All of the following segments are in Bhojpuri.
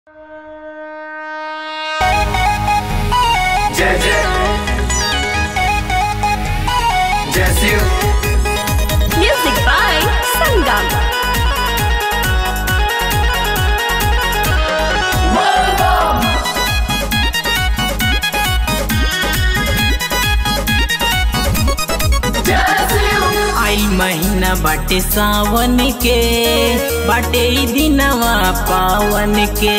जय जय जय शिव Music by Sangam. आई महीना बाटे सावन के बाटे ई दिनवा पावन के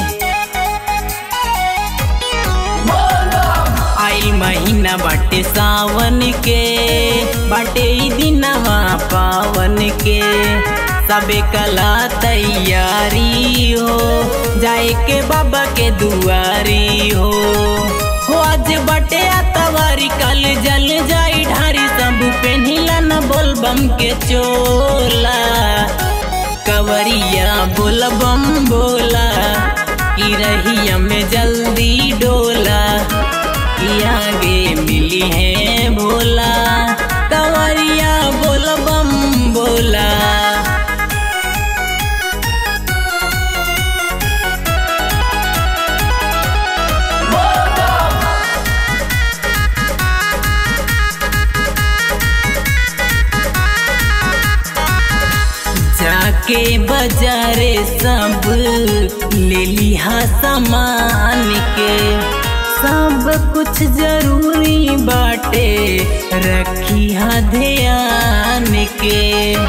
आई महीना बाटे सावन के बाटे ई दिनवा पावन के सबे कला तैयारी हो जाए के बाबा के दुआरी हो हो आज बटे तवारी कल जल जाई ढारी सब पेनिला न बोलबम के चोला कवरिया बोलबम बोला की रहिया में जल्दी डोला की आगे मिली है भोला कवरिया बोलबम बोला जाके बाजारे सब ले लिहा सामान के सब कुछ जरूरी बाटे रखी हा ध्यान के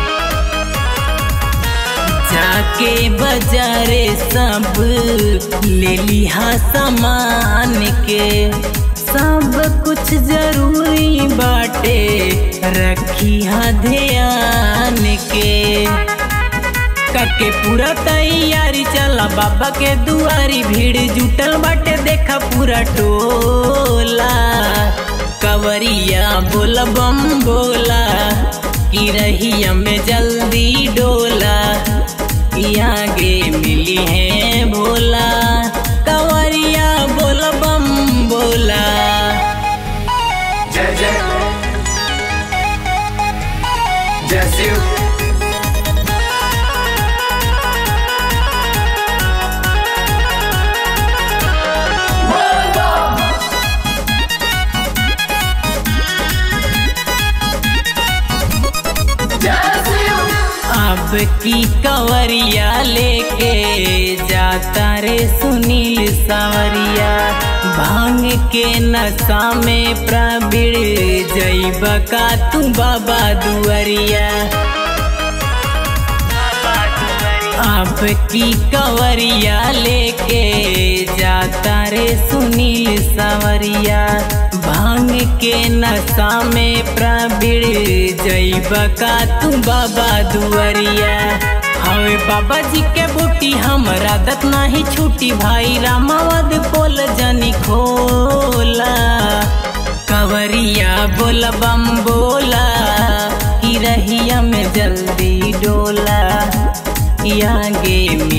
जाके बाजारे सब ले लिहा सामान के सब कुछ जरूरी बाटे रखी हा ध्यान के करके पूरा तैयारी चला बाबा के दुआरी भीड़ जुटल बाटे देखा पूरा टोला कवरिया बोला बम बोला की रहिया में जल्दी डोला की आगे मिली है भोला कवरिया बोला बम बोला जय जय जय शिव अब की कवरिया लेके जाता रे सुनील सावरिया भांग के नशा में प्रबीण जैब का तू बाबा दुआरिया अब की कवरिया लेके जाता रे सुनील सावरिया भांग के नशा में प्रबीण जैब का तू बाबा दुआरिया हवे बाबा जी के बूटी हमरा दत नाही छूटी भाई रामावद पोल जनी खोला कवरिया बोल बम बोला की रहिया में जल्दी डोला की आगे